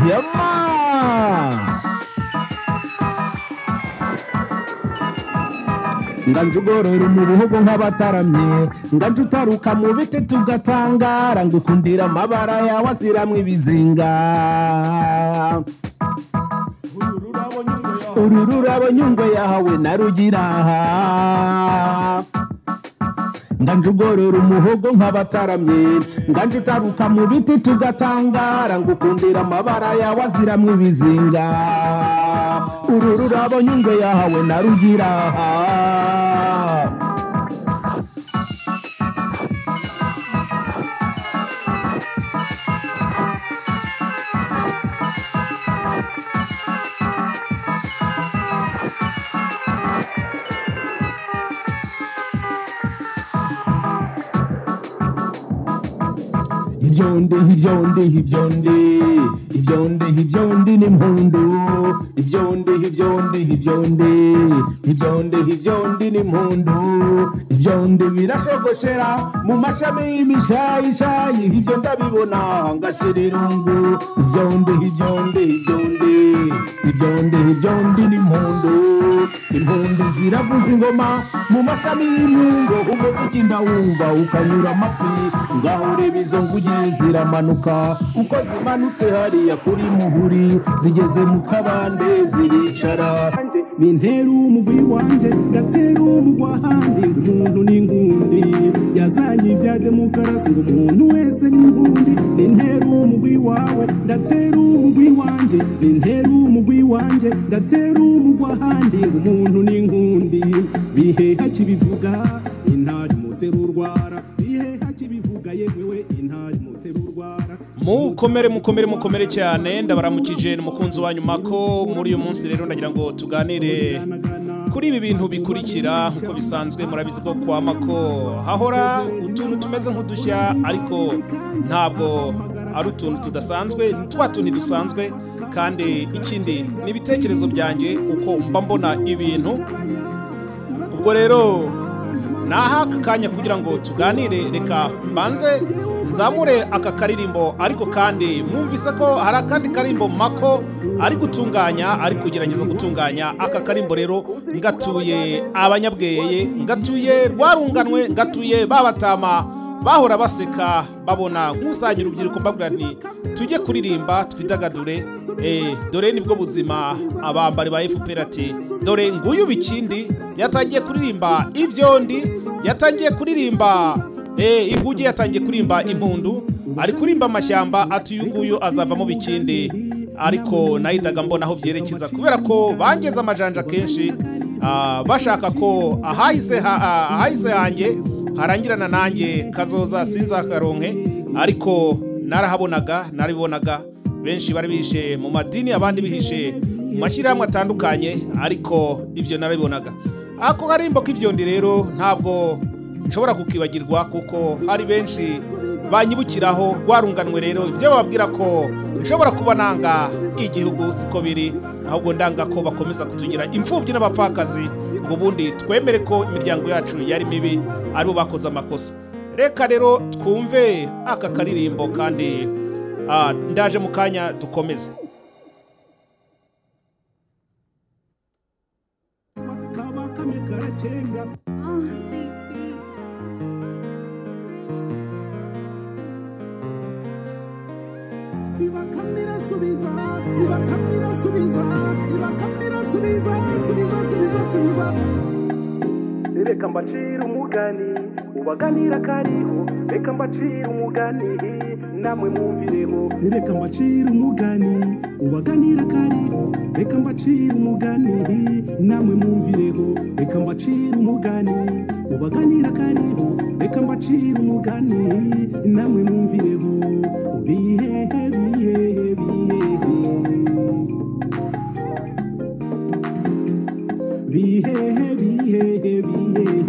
ఏమ్మా? ndanjugorera umubuhugu nk'abataramye ndanje utaruka mu biti tugatangara ngukundira amabara yawe aziramwo ibizinga uru rurabo nyungwe yahawe narugira aha nganje ugorora umuhogo nk'abataramye nganje utaruka mu biti tugatangara ngukundira amabara yawe aziramwo ibizinga uru rurabo nyungwe yahawe narugira aha ibyondi ibyondi ibyondi ibyondi ibyondi n'impundu ibyondi ibyondi ibyondi ibyondi ibyondi n'impundu ibyondi birashogoshera mu mashami y'imishayishayi ibyo ndabibona ngashira irungu ibyondi ibyondi ibyondi ibyondi ibyondi n'impundu impundu ziravuza ingoma mu mashami y'imyungo umuziki ndawumva ukanyura amatwi ngahureba izo nguge ziramanuka uko zimanutse hariya kuri muhuri zigeze mu kabande ziricara nintera umugwi wanjye ngatera umugwa ahandi ngo umuntu ni ingundi yazanye ibya demokarasi ngo umuntu wese ni ingundi nintera umugwi wawe ndatera umugwi wanjye nintera umugwi wanjye ndatera umugwa ahandi ngo umuntu ni ingundi biheha kibivuga intari mutera urwara biheha kibivuga yemewe intari mutera urwara mukomere mukomere mukomere cyane ndabaramukije ni umukunzi wanyu mako muri uyu munsi rero ndagira ngo tuganire kuri ibi bintu bikurikira nk'uko bisanzwe murabizi ko kwa mako hahora utuntu tumeze nk'udushya ariko ntabwo ari utuntu tudasanzwe ni twa tuntu dusanzwe kandi ikindi ni ibitekerezo byanjye uko mba mbona ibintu ubwo rero naha aka kanya kugira ngo tuganire reka mbanze nzamure aka karirimbo ariko kandi mwumvise ko hari akandi karimbo mako ari gutunganya ari kugerageza gutunganya aka karimbo rero ngatuye abanyabweye ngatuye rwarunganwe ngatuye babatama bahora baseka babona nk'usanye urubyiruko mbabwira nti tujye kuririmba twidagadure eh, dore nibwo buzima abambari ba FPR ati dore nguyu bikindi yatangiye kuririmba ibyondi yatangiye kuririmba eh, inguge yatangiye kuririmba impundu ari kuririmba amashyamba ati uyu nguyu azavamo bikindi ariko nahitaga mbona aho byerekeza kubera ko bangeze amajanja kenshi ah, bashaka ko ahahise ha- ah, ahahise hanjye harangirana nanjye kazoza sinzakaronke ariko narahabonaga narabibonaga benshi bari bihishe mu madini abandi bihishe mu mashyirahamwe atandukanye ariko ibyo narabibonaga ako karimbo k'ibyondi rero ntabwo nshobora kukibagirwa kuko hari benshi banyibukiraho rwarunganwe rero ibyo bababwira ko nshobora kuba nanga igihugu siko biri ahubwo ndanga ko bakomeza kutugira imfubyi n'abapfakazi ngo ubundi twemere ko imiryango yacu yari mibi aribo bakoze amakosa reka rero twumve aka karirimbo kandi Ah, ndaje mu kanya dukomeze kaba kamwe karacenga bibakamira subiza bibakamira subiza bibakamira subiza subiza subiza subiza reka mbacira umugani ubaganira kariho reka mbacira umugani namwe mwumviremo reka mbacira umugani ubaganira kariho reka mbacira umugani namwe mwumvireho reka mbacira umugani ubaganira kariho reka mbacira umugani namwe mwumvireho bihehe bihehe bihehe bihehe bihehe bihehe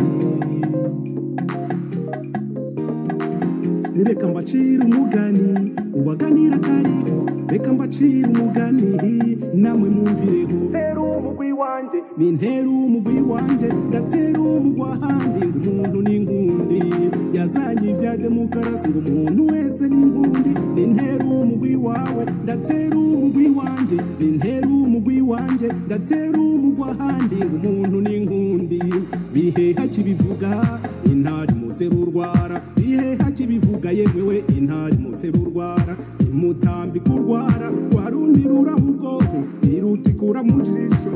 reka mbacira umugani ubaganira kariho reka mbacira umugani namwe mwumvireho ntera umugwi wanjye ni ntera umugwi wanjye ndatera umugwa ahandi ngo umuntu ni ingundi yazanye ibya demokarasi ngo umuntu wese ni ingundi ni ntera umugwi wawe ndatera wanjye nintera umugwi wanjye ndatera umugwi ahandi ngo umuntu ni inkundi biheha kibivuga intari mutera urwara biheha kibivuga yemewe intari mutera urwara imutambika urwara warundi ruraho ubwoko irutikura mu jisho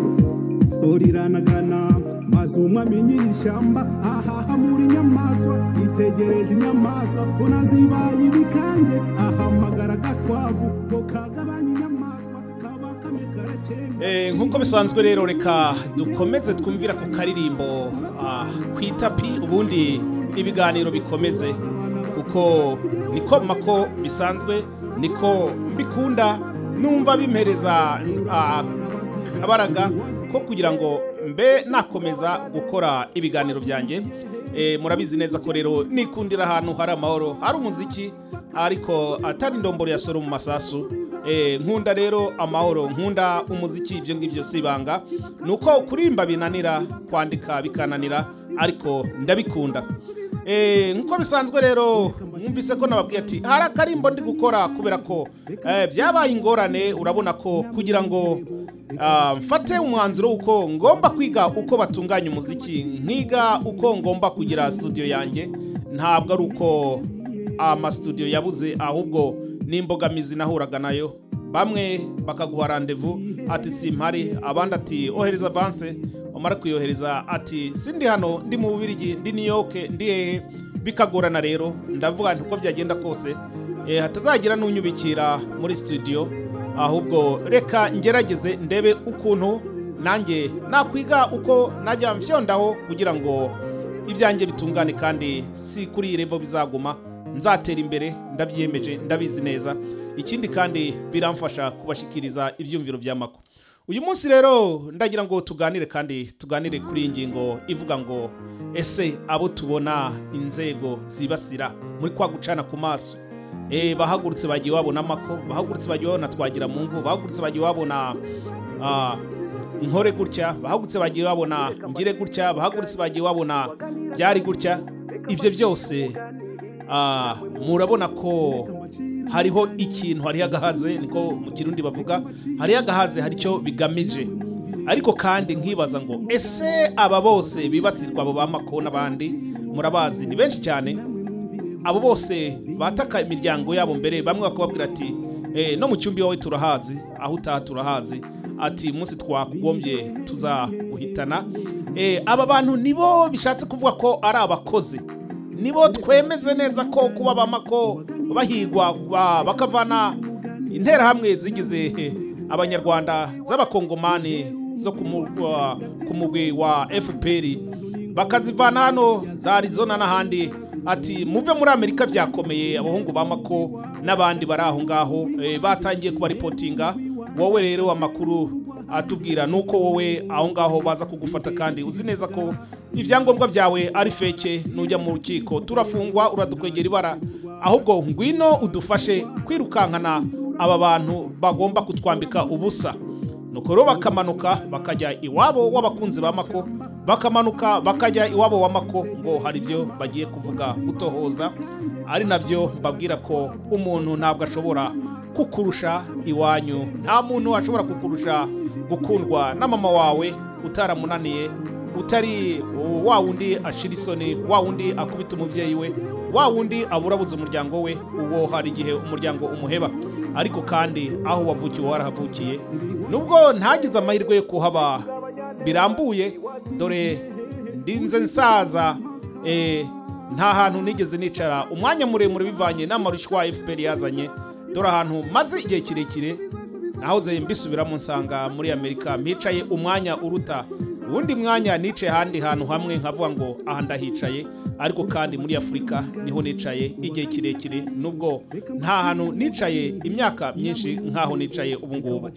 riranagana maze umwami nyiri ishyamba ahaha muri nyamaswa itegereje inyamaswa ko nazibaye ibikange ahamagara agakwavu ngo kagabanye inyamaswa kaba kamwe karakembe Eh, nk'uko bisanzwe rero reka dukomeze twumvira ku karirimbo ah, ku itapi ubundi ibiganiro bikomeze kuko niko mako bisanzwe niko mbikunda numva bimereza ah, kabaraga ko kugira ngo mbe nakomeza gukora ibiganiro byanjye Eh, murabizi neza ko rero nikundira ahantu hari amahoro hari umuziki ariko atari indomboro ya soro mu masasu Eh, nkunda rero amahoro nkunda umuziki ibyo ngibyo si ibanga ni uko kuririmba binanira kwandika bikananira ariko ndabikunda Eh, nk'uko bisanzwe rero mwumvise ko nababwiye ati hari akarimbo ndi gukora kubera ko eh, byabaye ingorane urabona ko kugira ngo ah, mfate umwanzuro w'uko ngomba kwiga uko batunganya umuziki nkiga uko ngomba kugira studio yanjye ntabwo ari uko amasudiyo yabuze ahubwo n'imbogamizi nahuraga nayo bamwe bakaguha randevu ati simpari abandi ati ohereza avanse umara kuyohereza ati sindi hano ndi mu bubirigi ndi new york ndi hehe bikagorana rero ndavuga nti uko byagenda kose eh, hatazagira n'unyubikira muri studio ahubwo reka ngerageze ndebe ukuntu nanjye nakwiga uko najya mfyondaho kugira ngo ibyanjye bitungane kandi si kuri irembo bizaguma nzatera imbere ndabyiyemeje ndabizi neza ikindi kandi biramfasha kubashikiriza ibyumviro bya mako uyu munsi rero ndagira ngo tuganire kandi tuganire kuri iyi ngingo ivuga ngo ese abo tubona inzego zibasira muri kwa gucana ku maso Eh, bahagurutse bagiye babona amako bahagurutse bagiye babona twagira mu ngo bahagurutse bagiye babona ah, nkore gutya bahagurutse bagiye babona ngire gutya bahagurutse bagiye babona byari gutya ibyo byose ah, murabona ko hariho ikintu hariho agahaze niko mu kirundi bavuga hariho agahaze hari icyo bigamije ariko kandi nkibaza ngo ese aba bose bibasirwa abo bamako n'abandi murabazi ni benshi cyane abo bose bataka imiryango yabo mbere bamwe bakababwira ati "Eh, no mu cyumba iwawe turahazi aho utaha turahazi ati umunsi twakugombye tuzaguhitana Eh, aba bantu nibo bishatse kuvuga ko ari abakozi nibo twemeze neza ko kuba bamako bahigwa ba- bakavana interahamwe zigize eh, abanyarwanda z'abakongomani zo ku mu- wa- ku mugwi wa fpr bakazivana hano za Arizona n'ahandi ati muve muri amerika byakomeye abahungu ba mako n'abandi bari aho ngaho eh, batangiye kubaripotinga wowe rero amakuru atubwira ni uko wowe aho ngaho baza kugufata kandi uzi neza ko ibyangombwa byawe ari feke nujya mu rukiko turafungwa uradukwegera ibara ahubwo ngwino udufashe kwirukankana aba bantu bagomba kutwambika ubusa nuko rero bakamanuka bakajya iwabo w'abakunzi ba mako bakamanuka bakajya iwabo wa mako ngo hari ibyo bagiye kuvuga gutohoza ari nabyo mbabwira ko umuntu ntabwo ashobora kukurusha iwanyu nta muntu ashobora kukurusha gukundwa na mama wawe utaramunaniye utari wa wundi ashira isoni wa wundi akubita umubyeyi we wa wundi aburabuze umuryango we uwo hari igihe umuryango umuheba ariko kandi aho wavukiye warahavukiye nubwo ntagize amahirwe yo kuhaba birambuye dore ndinze nsaza eh, nta hantu nigeze nicara umwanya muremure bivanye n'amarushywa fpr yazanye dore ahantu maze igihe kirekire nahoze mbisubiramo nsanga muri amerika mpicaye umwanya uruta uwundi mwanya nicaye ahandi hantu hamwe nkavuga ngo aha ndahicaye ariko kandi muri afurika niho nicaye igihe kirekire nubwo nta hantu nicaye imyaka myinshi nk'aho nicaye ubu ngubu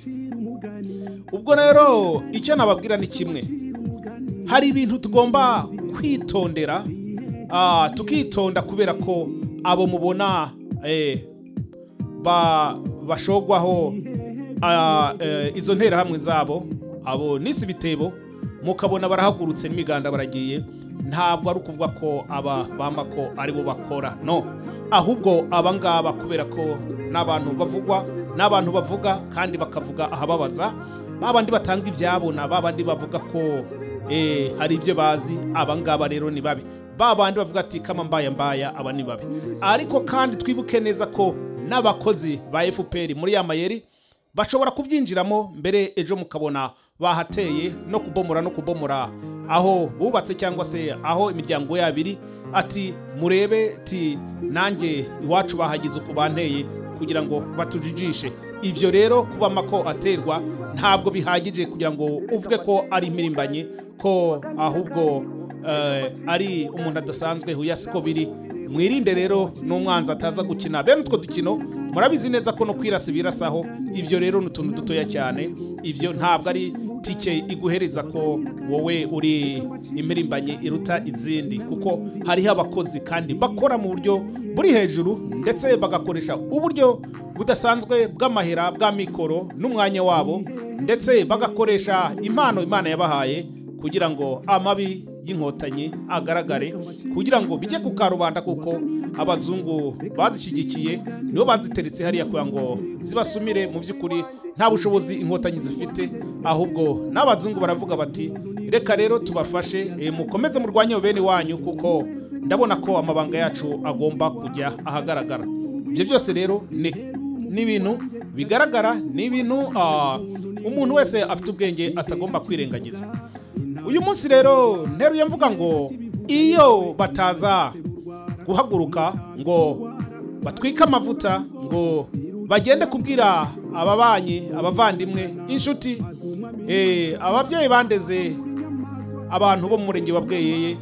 ubwo rero icyo nababwira ni kimwe hari ibintu tugomba kwitondera ah, tukitonda kubera ko abo mubona eh, ba- bashogwaho ah, eh, izo nterahamwe zabo abo nisi ibitebo mukabona barahagurutse n'imiganda baragiye ntabwo ari ukuvuga ko aba ba mako ari bo bakora no ahubwo aba ngaba kubera ko n'abantu bavugwa n'abantu bavuga kandi bakavuga ahababaza ba bandi batanga ibyabo na ba bandi bavuga ko eh, hari ibyo bazi aba ngaba rero ni babi ba bandi bavuga ati kama mbaya mbaya aba ni babi ariko kandi twibuke neza ko n'abakozi ba FPR muri ya mayeri bashobora kubyinjiramo mbere ejo mukabona bahateye no kubomora no kubomora aho bubatse cyangwa se aho imiryango yabo iri ati murebe ti nanjye iwacu bahagize uko banteye kugira ngo batujijishe ibyo rero kuba mako aterwa ntabwo bihagije kugira ngo uvuge ko ari impirimbanyi ko ahubwo eh, ari umuntu adasanzwe huya siko biri mwirinde rero n'umwanzi ataza gukina bene utwo dukino murabizi neza ko no kwirasa ibirasaho ibyo rero ni utuntu dutoya cyane ibyo ntabwo ari tike iguhereza ko wowe uri impirimbanyi iruta izindi kuko hariho abakozi kandi bakora mu buryo buri hejuru ndetse bagakoresha uburyo budasanzwe bw'amahera bwa mikoro n'umwanya wabo ndetse bagakoresha impano imana yabahaye kugira ngo amabi y'inkotanyi agaragare kugira ngo bijye ku karubanda kuko abazungu bazishyigikiye nibo baziteretse hariya kugira ngo zibasumire mu by'ukuri nta bushobozi inkotanyi zifite ahubwo n'abazungu baravuga bati reka rero tubafashe eh, mukomeze murwanye bene wanyu kuko ndabona ko amabanga yacu agomba kujya ahagaragara ibyo byose rero ni ni ibintu bigaragara ni ibintu ah, umuntu wese afite ubwenge atagomba kwirengagiza uyu munsi rero nteruye mvuga ngo iyo bataza guhaguruka ngo batwike amavuta ngo bagende kubwira ababanyi abavandimwe inshuti eh, ababyeyi bandeze abantu bo mu murenge wa bweyeye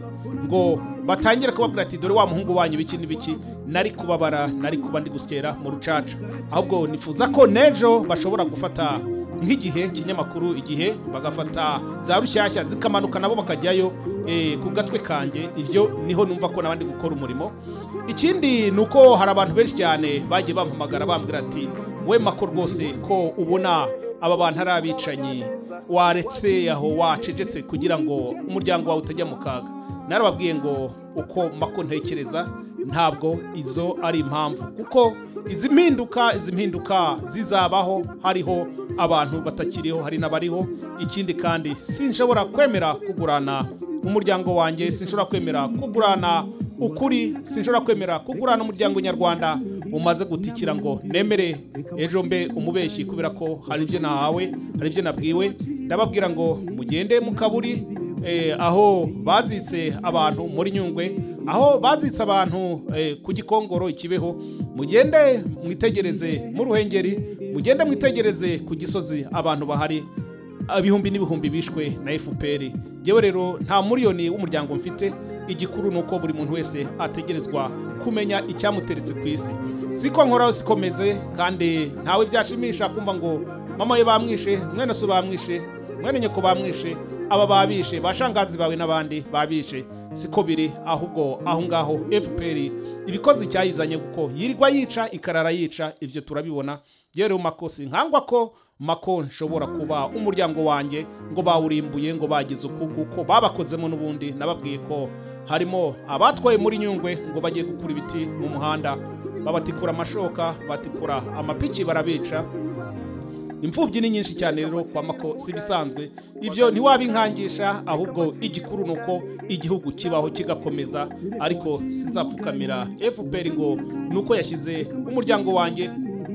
ngo batangire kubabwira ati dore wa muhungu wanyu biki n'ibiki nari kubabara nari kuba ndi gusyera mu rucaca ahubwo nifuza ko n'ejo bashobora gufata nk'igihe kinyamakuru igihe bagafata za rushyashya zikamanuka nabo bakajyayo eh, ku gatwe kanjye ibyo niho numva ko nabandi gukora umurimo ikindi ni uko hari abantu benshi cyane bagiye bampamagara bambwira ati we mako rwose ko ubona aba bantu ari abicanyi waretse aho wacecetse kugira ngo umuryango wawe utajya mu kaga narababwiye ngo uko mako ntekereza ntabwo izo ari impamvu kuko izi mpinduka izi mpinduka zizabaho hariho abantu batakiriho hari n'abariho ikindi kandi sinshobora kwemera kugurana umuryango wanjye sinshobora kwemera kugurana ukuri sinshobora kwemera kugurana umuryango nyarwanda umaze gutikira ngo nemere ejo mbe umubeshyi kubera ko hari ibyo nahawe hari ibyo nabwiwe ndababwira ngo mugende mu kaburi eh, aho bazitse abantu muri nyungwe aho bazitse abantu eh, ku gikongoro ikibeho mugende mwitegereze mu ruhengeri mugende mwitegereze ku gisozi abantu bahari ibihumbi n'ibihumbi bishwe na fpr yewe rero nta muriyoni w'umuryango mfite igikuru ni uko buri muntu wese ategerezwa kumenya icyamuteretse ku isi siko nkoraho sikomeze kandi ntawe byashimisha kumva ngo mama we bamwishe mwene so bamwishe mwene nyoko bamwishe aba babishe bashangazi bawe n'abandi babishe siko biri ahubwo aho ngaho fpr ibikozi cyayizanye kuko yirirwa yica ikarara yica ibyo turabibona yewe makosi nkangwa ko mako nshobora kuba umuryango wanjye ngo bawurimbuye ngo bagize uku kuko babakozemo n'ubundi nababwiye ko harimo abatwaye muri nyungwe ngo bagiye gukura ibiti mu muhanda babatikura amashoka batikura amapiki barabica imfubyi ni nyinshi cyane rero kwa mako si ibisanzwe ibyo ntiwabinkangisha ahubwo igikuru ni uko igihugu kibaho kigakomeza ariko sinzapfukamira fpr ngo ni uko yashyize umuryango wanjye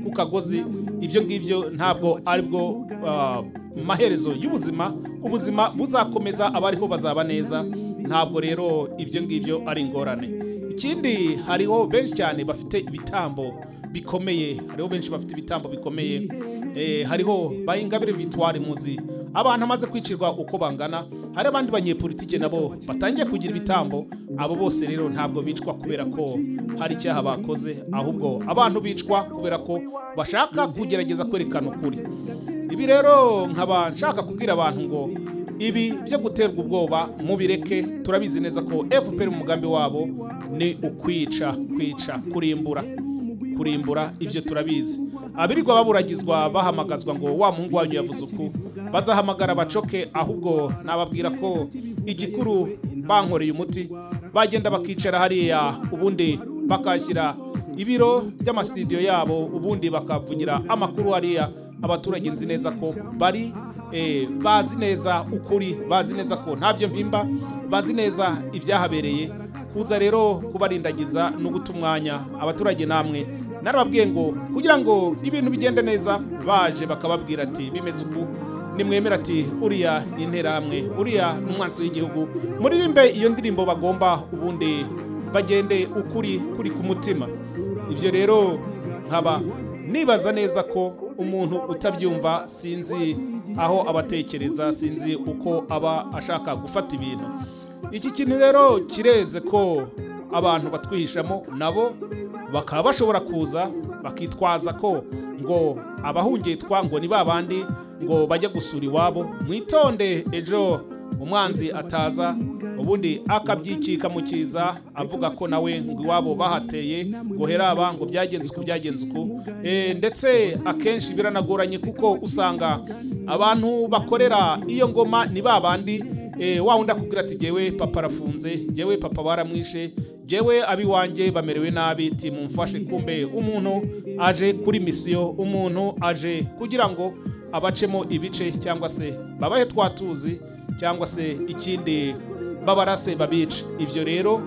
ku kagozi ibyo ngibyo ntabwo ari bwo ah, maherezo y'ubuzima ubuzima buzakomeza abariho bazaba neza ntabwo rero ibyo ngibyo ari ingorane ikindi hariho benshi cyane bafite ibitambo bikomeye hariho benshi bafite ibitambo bikomeye eh, hariho bayingabire victoire muzi abantu amaze kwicirwa uko bangana hari abandi banyepolitike nabo batangiye kugira ibitambo abo bose rero ntabwo bicwa kubera ko hari icyaha bakoze ahubwo abantu bicwa kubera ko bashaka kugerageza kwerekana ukuri ibi rero nkaba nshaka kubwira abantu ngo ibi byo guterwa ubwoba mubireke turabizi neza ko fpr umugambi wabo ni ukwica kwica kurimbura kurimbura ibyo turabizi abirirwa baburagizwa bahamagazwa ngo wa muhungu wanyu yavuze uku bazahamagara bacoke ahubwo nababwira ko igikuru bankoreye umuti bagenda bakicara hariya ubundi bakashyira ibiro by'amasitidiyo yabo ubundi bakavugira amakuru hariya abaturage nzi neza ko bari eh, bazi neza ukuri bazi neza ko ntabyo mpimba bazi neza ibyahabereye kuza rero kubarindagiza no guta umwanya abaturage namwe narababwiye ngo kugira ngo ibintu bigende neza baje bakababwira ati bimeze uku nimwemera ati uriya ni interahamwe uriya ni umwansi w'igihugu muririmbe iyo ndirimbo bagomba ubundi bagende ukuri kuri ku mutima ibyo rero nkaba nibaza neza ko umuntu utabyumva sinzi aho abatekereza sinzi uko aba ashaka gufata ibintu iki kintu rero kireze ko abantu batwihishamo nabo bakaba bashobora kuza bakitwaza ko ngo abahungitwa ngo ni babandi ngo bajye gusura iwabo mwitonde ejo umwanzi ataza ubundi akabyikika mu kiza avuga ko nawe ngo iwabo bahateye ngo heraba ngo byagenze uku byagenze uku Eh, ndetse akenshi biranagoranye kuko usanga abantu bakorera iyo ngoma ni babandi eh, wa wundi akubwira ati jyewe papa arafunze jyewe papa baramwishe jyewe abiwanjye bamerewe nabi timumfashe kumbe umuntu aje kuri misiyo umuntu aje kugira ngo abacemo ibice cyangwa se babahe twatuzi cyangwa se ikindi babarase babice ibyo rero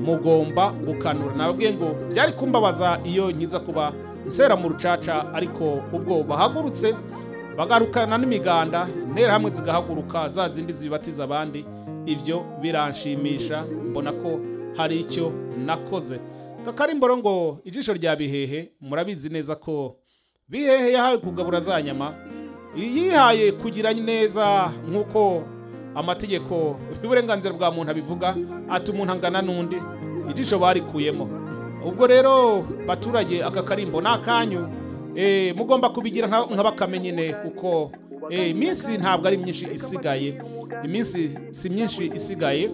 mugomba gukanura nababwiye ngo byari kumbabaza iyo nkiza kuba nsera mu rucaca ariko ubwo bahagurutse bagarukana n'imiganda interahamwe zigahaguruka za zindi zibatiza abandi ibyo biranshimisha mbona ko hari icyo nakoze kakarimboro ngo ijisho rya bihehe murabizi neza ko bihehe yahawe kugabura za nyama yihaye kugira neza nk'uko amategeko y'uburenganzira bwa muntu abivuga ati umuntu angana n'undi ijisho barikuyemo ubwo rero baturage aka karimbo ni akanyu eh, mugomba kubigira nka nka bakame nyine kuko eh, iminsi ntabwo ari myinshi isigaye iminsi si myinshi isigaye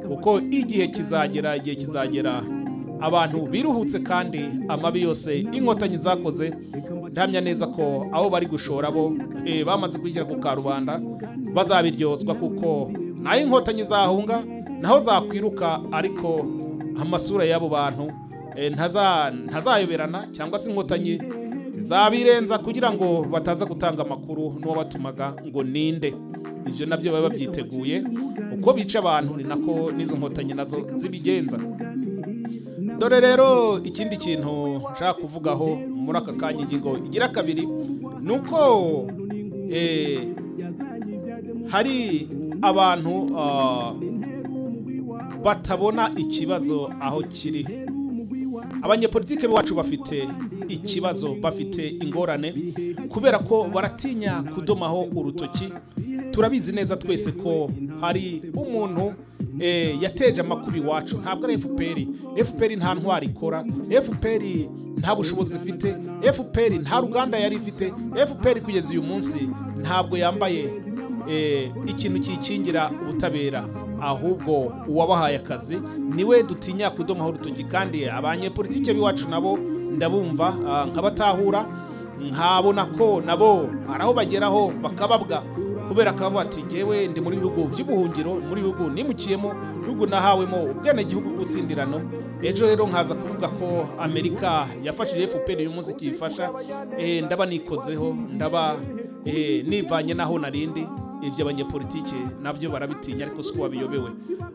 kuko igihe kizagera igihe kizagera abantu biruhutse kandi amabi yose inkotanyi zakoze ndahamya neza ko abo bari gushora bo eh, bamaze kwishyira ku karubanda bazabiryozwa kuko naho inkotanyi zahunga naho zakwiruka ariko amasura y'abo bantu eh, ntaza- ntazayoberana cyangwa se inkotanyi zabirenza kugira ngo bataza gutanga amakuru n'uwabatumaga ngo ninde ibyo nabyo baba babyiteguye uko bica abantu ni nako n'izo nkotanyi nazo zibigenza dore rero ikindi kintu nshaka kuvugaho muri aka kanya ingingo igira kabiri ni uko eh, hari abantu ah, batabona ikibazo aho kiri abanyepolitike bacu bafite ikibazo bafite ingorane kubera ko baratinya kudomaho urutoki turabizi neza twese ko hari umuntu eh, yateje amakuba iwacu ntabwo ari fpr fpr nta ntwari ikora fpr nta bushobozi ifite fpr nta ruganda yari ifite fpr kugeza uyu munsi ntabwo yambaye eh, ikintu kikingira ubutabera ahubwo uwabahaye akazi niwe dutinya kudomaho urutoki kandi abanyepolitike b'iwacu nabo ndabumva ah, nkabatahura nkabona ko nabo hari aho bageraho bakababwa kubera ko bavuga ati ngewe ndi muri bihugu by'ubuhungiro muri bihugu nimukiyemo bihugu nahawemo ubwenegihugu bw'utsindirano ejo rero nkaza kuvuga ko amerika yafashije fpr uyu munsi kiyifasha eh, ndaba nikozeho ndaba Eh, nivanye naho narindi ibyo abanyepolitike nabyo barabitinya ariko si uko babiyobewe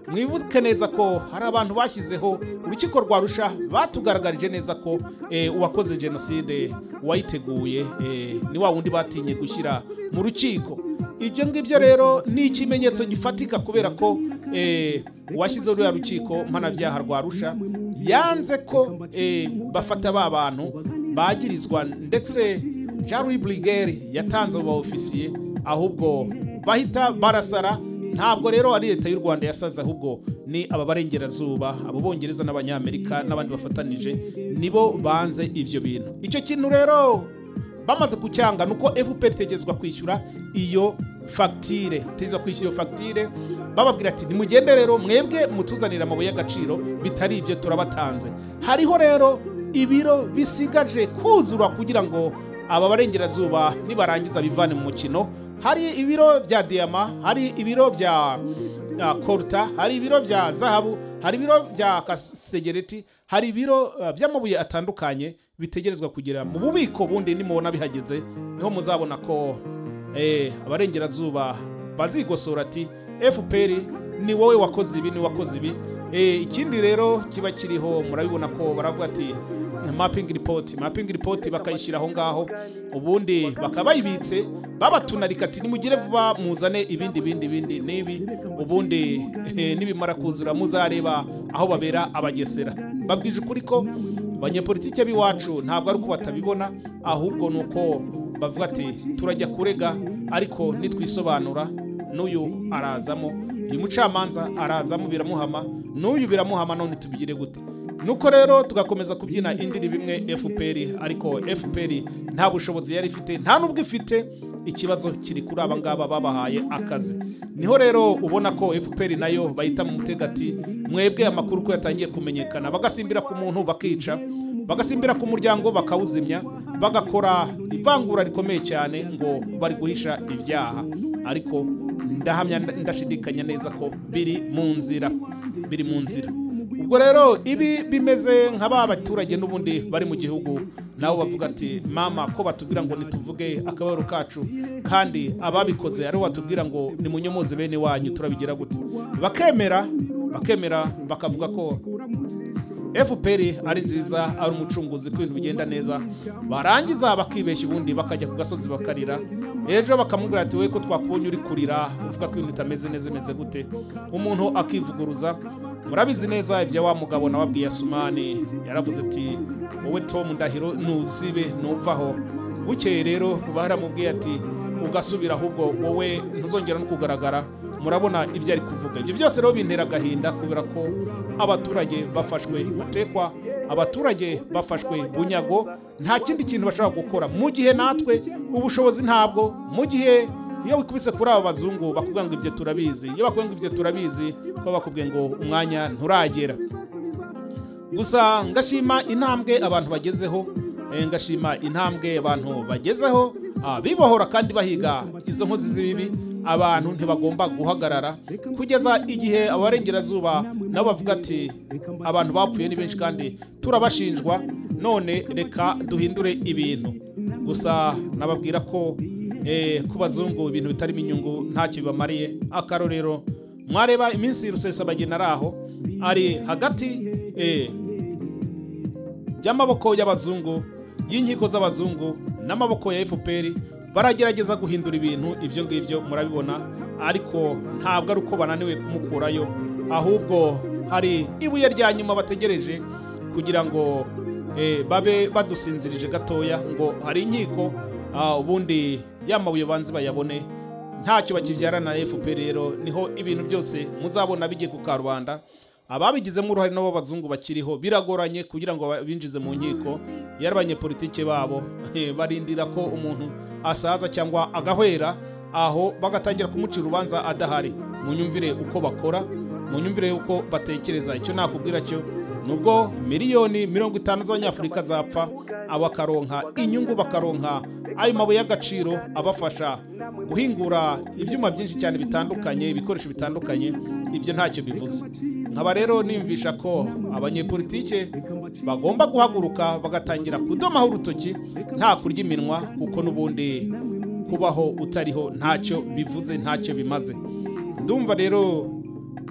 mwibuke neza ko hari abantu bashyizeho urukiko rwa rusha batugaragarije neza ko eh, uwakoze jenoside uwayiteguye eh, ni wa wundi batinye gushyira mu rukiko ibyo ngibyo rero ni ikimenyetso gifatika kubera ko eh, uwashyizeho ruriya rukiko mpanabyaha rwa rusha yanze ko eh, bafata ba bantu bagirizwa ndetse Charles Brigeri yatanze abo ofisiye ahubwo bahita barasara ntabwo rero ari leta y'u Rwanda yasaze ahubwo ni ababarengerazuba abo bongereza n'abanyamerika n'abandi bafatanije nibo banze ibyo bintu icyo kintu rero bamaze kucyanga nuko FPR itegezwa kwishyura iyo fagitire itegezwa kwishyura iyo fagitire bababwira ati nimugende rero mwebwe mutuzanire amabuye y'agaciro bitari ibyo turabatanze hariho rero ibiro bisigaje kuzura kugira ngo aba barengerazuba nibarangiza bivane mu mukino hari ibiro bya diyama hari ibiro bya ah, koruta hari ibiro bya zahabu hari ibiro bya kasegereti hari ibiro ah, by'amabuye atandukanye bitegerezwa kugira mu bubiko bundi nimubona bihageze niho muzabona ko eh, abarengerazuba bazigosora ati fpr ni wowe wakoze ibi ni wowe wakoze ibi Eh, ikindi rero kiba kiriho murabibona ko baravuga ati mapping report mapping report bakayishyira aho ngaho ubundi bakaba bayibitse babatunarika ati nimugire vuba muzane ibindi bindi bindi n'ibi ubundi eh, nibimara kuzura muzareba aho babera abagesera babwije ukuri ko abanyepolitike b'iwacu ntabwo ari uko batabibona ahubwo ni uko bavuga ati turajya kurega ariko nitwisobanura n'uyu arazamo uyu mucamanza arazamo biramuhama n'uyu biramuhama none tubigire gute nuko rero tugakomeza kubyina indirimbo imwe fpr ariko fpr nta bushobozi yari ifite nta n'ubwo ifite ikibazo kiri kuri aba ngaba babahaye akazi niho rero ubona ko fpr nayo bahita mu mutegati mwebwe amakuru ko yatangiye kumenyekana bagasimbira ku muntu bakica bagasimbira ku muryango bakawuzimya bagakora ivangura rikomeye cyane ngo bari guhisha ibyaha ariko ndahamya ndashidikanya neza ko biri mu nzira biri mu nzira ubwo rero ibi bimeze nka ba baturage n'ubundi bari mu gihugu nabo bavuga ati mama ko batubwira ngo ntituvuge akababaro kacu kandi ababikoze aribo batubwira ngo nimunyomoze bene wanyu turabigira gute bakemera bakemera bakavuga ko fpr ari nziza ari umucunguzi ko ibintu bigenda neza barangiza bakibeshya ubundi bakajya ku gasozi bakarira ejo bakamubwira ati we ko twakubonye uri kurira uvuga ko ibintu bitameze neza bimeze gute umuntu akivuguruza murabizi neza ibya wa mugabo nawabwiye asumani yaravuze ati wowe tom ndahiro nuzibe nuvaho bukeye rero baramubwiye ati ugasubira ahubwo wowe ntuzongera no kugaragara murabona ibyo ari kuvuga ibyo byose rero bintera agahinda kubera ko abaturage bafashwe batekwa abaturage bafashwe bunyago nta kindi kintu bashobora gukora mu gihe natwe ubushobozi ntabwo mu gihe iyo wikubise kuri aba bazungu bakubwira ngo ibyo turabizi iyo bakubwira ngo ibyo turabizi baba bakubwiye ngo umwanya nturagera gusa ngashima intambwe abantu bagezeho eh, ngashima intambwe abantu bagezeho ah, bibohora kandi bahiga izo nkozi z'ibibi abantu ntibagomba guhagarara kugeza igihe abarengerazuba nabo bavuga ati abantu bapfuye ni benshi kandi turabashinjwa none reka duhindure ibintu gusa nababwira ko eh, ku bazungu ibintu bitarimo inyungu ntacyo bibamariye akarorero mwareba iminsi rusesabagina ari aho ari hagati eh, y'amaboko y'abazungu y'inkiko z'abazungu n'amaboko ya fpr baragerageza guhindura ibintu ibyo ngibyo murabibona ariko ntabwo ari uko bananiwe kumukurayo ahubwo hari ibuye rya nyuma bategereje kugira ngo eh, babe badusinzirije gatoya ngo hari inkiko ah, ubundi yamabuye banze bayabone ntacyo bakibyarana na fpr rero niho ibintu byose muzabona bigiye ku karubanda ababigizemo uruhare nabo bazungu bakiriho biragoranye kugira ngo binjize mu nkiko yari abanyepolitike babo barindira ko umuntu asaza cyangwa agahwera aho bagatangira kumucira urubanza adahari munyumvire uko bakora munyumvire uko batekereza icyo nakubwira cyo nubwo miliyoni mirongo itanu z'abanyafurika zapfa abakaronka inyungu bakaronka ayo mabuye y'agaciro abafasha guhingura ibyuma byinshi cyane bitandukanye ibikoresho bitandukanye ibyo ntacyo bivuze nkaba rero niyumvisha ko abanyepolitike bagomba guhaguruka bagatangira kudomaho urutoki nta kurya iminwa kuko n'ubundi kubaho utariho ntacyo bivuze ntacyo bimaze ndumva rero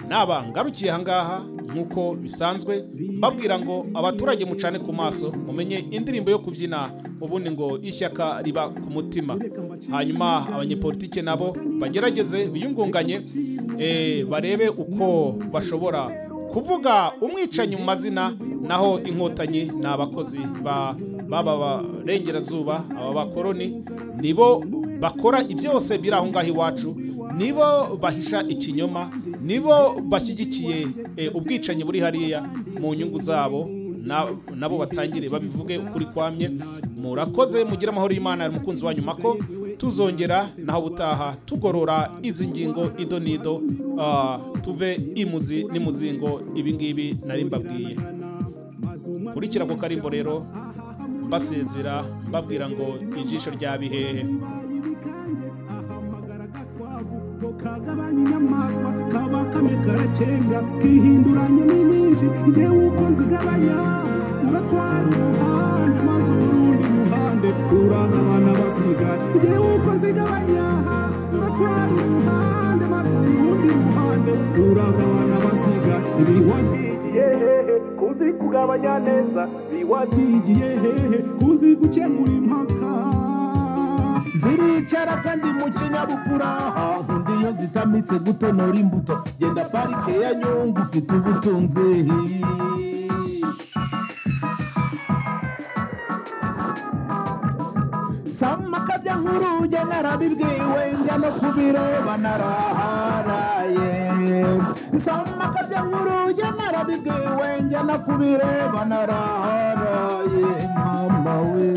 naba ngarukiye ahangaha nk'uko bisanzwe babwira ngo abaturage mucane ku maso mumenye indirimbo yo kubyina ubundi ngo ishyaka riba ku mutima hanyuma abanyepolitike nabo bagerageze biyungunganye barebe uko bashobora kuvuga umwicanyi mu mazina naho inkotanyi ni abakozi baba barengerazuba aba bakoroni nibo bakora ibyose biri aho ngaho iwacu nibo bahisha ikinyoma nibo bashyigikiye ubwicanyi buri hariya mu nyungu zabo nabo batangire babivuge ukuri kwamye murakoze mugire amahoro y'imana umukunzi wanyu mako tuzongera naho ubutaha tugorora izi ngingo ido n'ido tuve imuzi n'imuzingo ibingibi nari mbabwiye kurikira ku karimbo rero mbasinzira mbabwira ngo ijisho rya bihehe kagabanya inyamaswa kaba kamwe karacenga kihinduranya n'inyinshi igihe wuko nzigabanya uratwara umuhanda maze urundi ruhande uranga abana basigaye igihe wuko nzigabanya uratwara umuhanda maze urundi ruhande uranga abana basigaye ibihugu hehe kuzi kugabanya neza biwatigiye hehe kuzi gukemura impaka ziricara kandi mu kinyabupfura undi iyo zitamitse gutonora imbuto genda parike ya nyungu ufite ubutunzi nsama akabya nk'uruge narabibwiwe njya no ku biro banaraharaye nsama akabya nk'uruge narabibwiwe njya no ku biro banaraharaye mama we